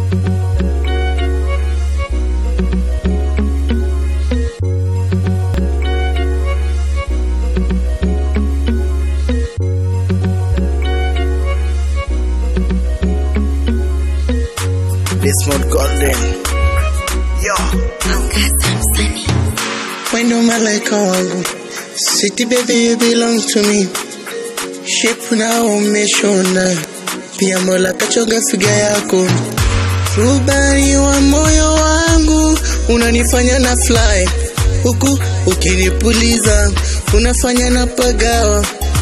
Desmond Golden. Yo. Wendo malaika wangu, city baby you belong to me. Shape na umeshona, pia Mola kachonga figa yako. Rubani wa moyo wangu, unanifanya na fly huku ukinipuliza, unafanya na pagawa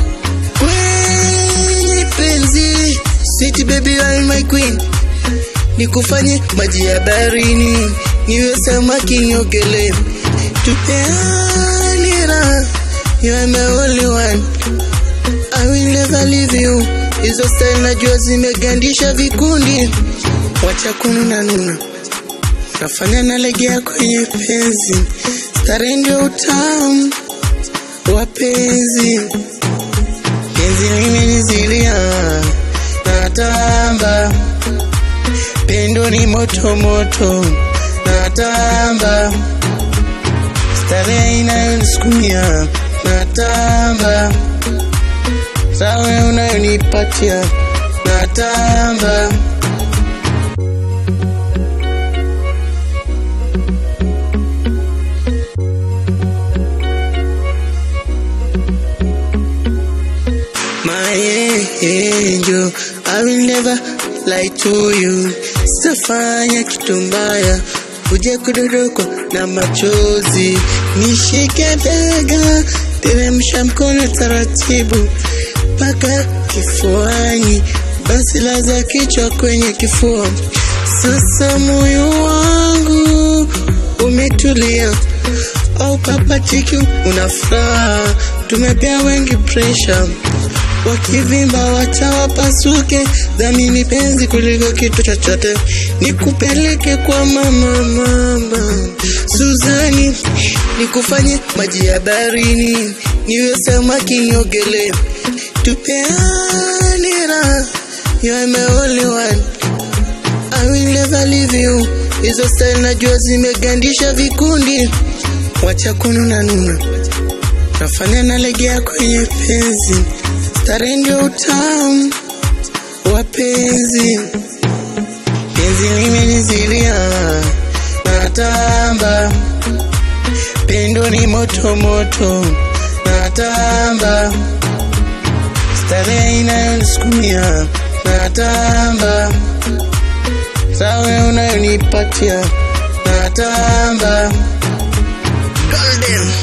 kwenye penzi. City baby you are my queen nikufanye maji ya baharini, niwe samaki niogelee, tupeane raha, you are my only one, I will never leave you. Hizo style najua zimegandisha vikundi, wacha kununa nuna, nafanya nalegea kwenye penzi, stare ndio utamu wa penzi, penzi limenizilia natamba pendo ni moto moto, natamba starehe inayonisukumia, natamba sawe unayonipatia, natamba My angel, I will never lie to you. Sitafanya kitu mbaya, uje kudorokwa na machozi. Nishike bega, teremsha mkono taratibu mpaka kifuani, basi laza kichwa kwenye kifua. Sasa moyo wangu umetulia, au papatiki una furaha, tumepea wengi pressure wakivimba wacha wapasuke, dhamini penzi kuliko kitu chochote, nikupeleke kwa mama mama Suzani, nikufanye maji ya baharini, niwe samaki niogelee, tupeane raha, you are my only one, I will never leave you. Hizo style najua zimegandisha vikundi, wacha kununa nuna, nafanya nalegea kwenye penzi stare ndio utamu wa penzi, penzi limenizilia, natamba pendo ni moto moto, natamba starehe inayonisukumia, natamba sawe unayonipatia, natamba golden